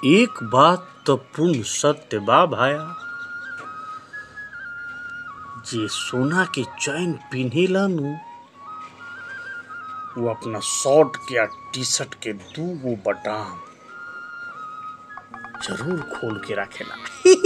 एक बात तो पूर्ण सत्य बा भाया जे सोना के चैन पिन्हेला नु वो अपना शर्ट के या टी शर्ट के दू गो बटाम जरूर खोल के रखेला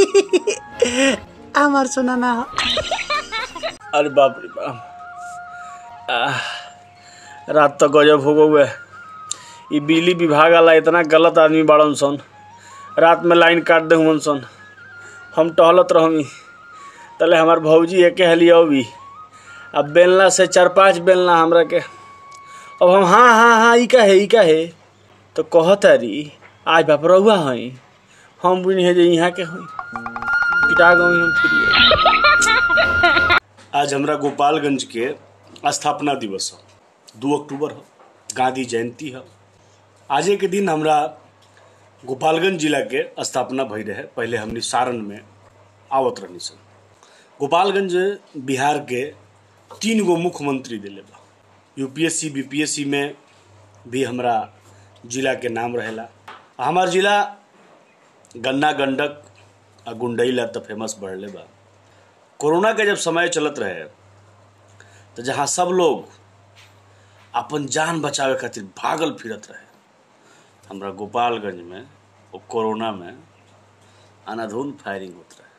আমার সোনা না अरे बाप रे बाप आह, रात तो गजब हो गए ई बिजली विभाग वाला इतना गलत आदमी बाड़न सन रात में लाइन काट दे हुमन सन हम टहलत रहमी तले हमार भौजी एके हलिया भी अब बेलना से चार पांच बेलना हमरा के अब हम हाँ हाँ हाँ ई का है ई का है तो कहत अरी आज बाप रहुआ हई हम भी नहीं जे यहाँ के हई पिटा गई हम फिर आज हमरा गोपालगंज के स्थापना दिवस है दू अक्टूबर है गांधी जयंती है आजे के दिन हमरा गोपालगंज जिला के स्थापना भई रहे पहले हमनी सारण में आवत रहनी सन गोपालगंज बिहार के तीन गो मुख्यमंत्री दिले बा यूपीएससी बीपीएससी में भी हमरा जिला के नाम रहेला हमार जिला गन्ना गंडक आ गुंडईला तो फेमस बढ़ले बा कोरोना के जब समय चलत रहे तो जहाँ सब लोग अपन जान बचावे खातिर भागल फिरत रहे हमरा गोपालगंज में वो कोरोना में अनाधुन फायरिंग होत रहे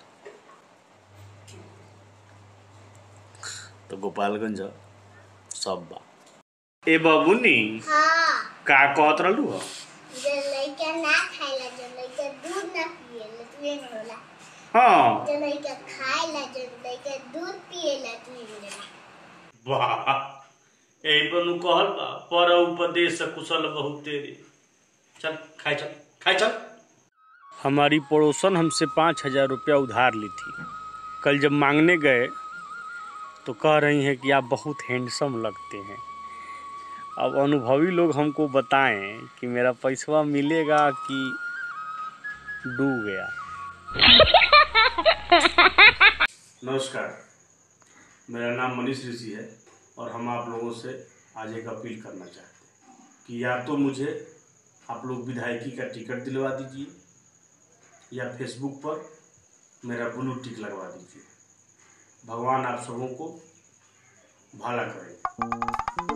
तो गोपालगंज ह, सब बा ए बाबूनी हाँ का कहत रहलू ह जो लइका ना खाएला जो लइका दूध ना पिएला तू ये नहीं होला हाँ जो लइका खाएला जो लइका दूध पिएला तू ये नहीं होला वाह यही पर नु कहल बा पर उपदेश कुशल बहुत तेरे चल खाए चल खाए चल हमारी पड़ोसन हमसे पाँच हजार रुपया उधार ली थी कल जब मांगने गए तो कह रही हैं कि आप बहुत हैंडसम लगते हैं अब अनुभवी लोग हमको बताएं कि मेरा पैसवा मिलेगा कि डूब गया नमस्कार मेरा नाम मनीष ऋषि है और हम आप लोगों से आज एक अपील करना चाहते हैं कि या तो मुझे आप लोग विधायकी का टिकट दिलवा दीजिए या फेसबुक पर मेरा ब्लू टिक लगवा दीजिए भगवान आप सबों को भला करे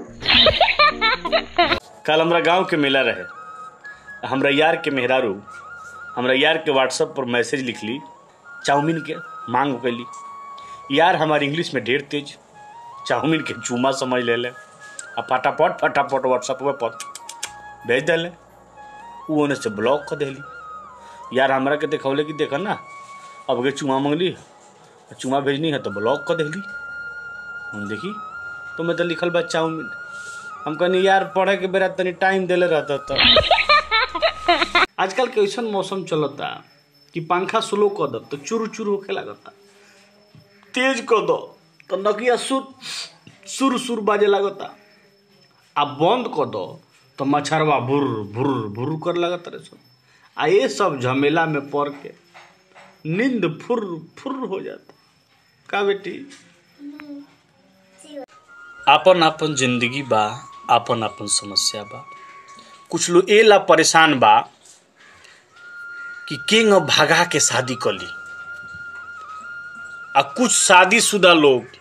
कल हमरा गांव के मेला रहे हमरा यार के मेहरारू हमरा यार के व्हाट्सएप पर मैसेज लिख ली चाउमीन के मांग कैली यार हमार इंग्लिश में ढेर तेज चाउमीन के चूमा समझ ले ले आ फटाफट फटाफट व्हाट्सएप पर भेज दिले वो ओने से ब्लॉक कर देली यार हमरा के देखौले कि देख ना अब के चूमा मांगली चूमा भेजनी है तो ब्लॉक कर देली हम देखी तो मैं तो लिखल बा चाउमीन हम कहनी यार पढ़े के बेरा तनी टाइम देले रहता तो आजकल के ऐसा मौसम चलता कि पंखा स्लो कर दो तो चुर चुर होखे लगता तेज कर दो तो नकिया सुर सुर सुर बाजे लगता आ बंद कर दो तो मच्छरवा भुर भुर भुर कर लगत रहे सब आ ये सब झमेला में पड़ के नींद फुर फुर हो जाता का बेटी आपन आपन जिंदगी बा आपन आपन समस्या बा कुछ लोग ए ला परेशान बा कि किंग भगा के शादी कर ली आ कुछ शादीशुदा लोग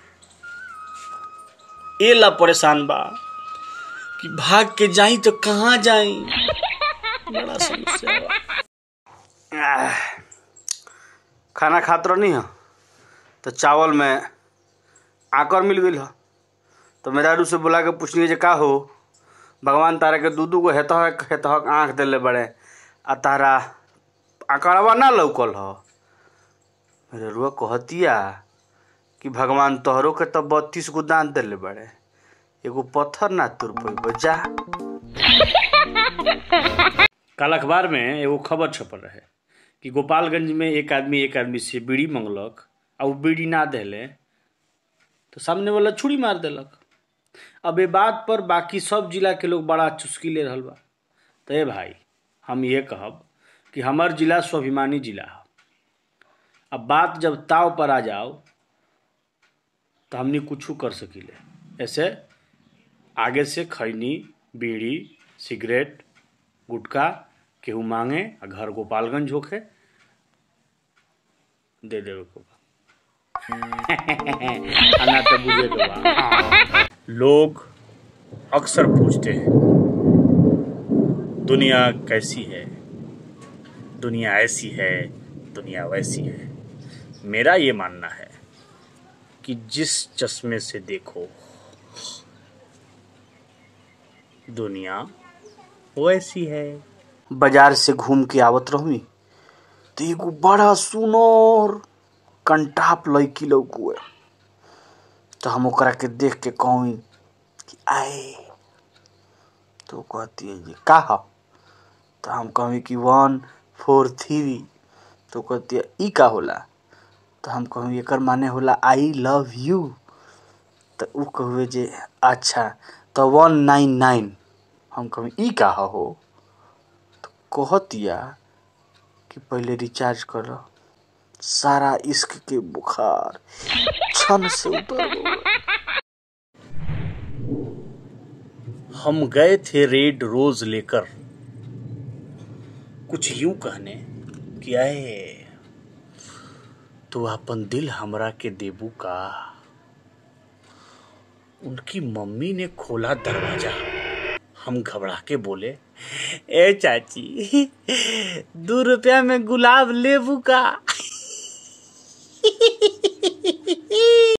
ए ला परेशान बा कि भाग के जाई तो कहाँ जाई बड़ा समस्या बा आह, खाना खात रहनी है तो चावल में आकर मिल गई है तो मेहरारू से बुला के पूछनी जे का हो भगवान तारा के दू दू गो हेतहक हेतहक आँख देले बड़े आ तारा आकड़वा ना लौकल ह मेरे रुआ कहतिया कि भगवान तोहरो के तो बत्तीस गो दांत देले बड़े एगो पत्थर ना तुर पैब जा कल अखबार में एगो खबर छपल रहे कि गोपालगंज में एक आदमी एक आदमी से बीड़ी मंगलक आ वो बीड़ी ना देले तो सामने वाला छुरी मार देलक अब ये बात पर बाकी सब जिला के लोग बड़ा चुस्की ले रहल बा तो ए भाई हम ये कहब कि हमार जिला स्वाभिमानी जिला है अब बात जब ताव पर आ जाओ तो हमनी कुछ कर सकीले ऐसे आगे से खैनी बीड़ी सिगरेट गुटखा केहू मांगे आ घर गोपालगंज होखे दे देवे को बा आ ना तो बुझे के बा लोग अक्सर पूछते हैं दुनिया कैसी है दुनिया ऐसी है दुनिया वैसी है मेरा ये मानना है कि जिस चश्मे से देखो दुनिया वैसी है बाजार से घूम के आवत रहूँ तो एगो बड़ा सुनर कंटाप लड़की लौकुए तो हम ओकरा के देख के कहूँ कि आए तो कहती है जी का ह तो हम कहीं कि वन फोर थ्री तो कहती है ई का होला तो हम कहूँ एकर माने होला आई लव यू तो उ कहुए जे अच्छा तो वन नाइन नाइन हम कहूँ ई का ह हो तो कहतिया कि पहले रिचार्ज कर सारा इश्क के बुखार क्षण से उतर गया हम गए थे रेड रोज लेकर कुछ यूं कहने कि आए तो अपन दिल हमरा के देबू का उनकी मम्मी ने खोला दरवाजा हम घबरा के बोले ए चाची दो रुपया में गुलाब लेबू का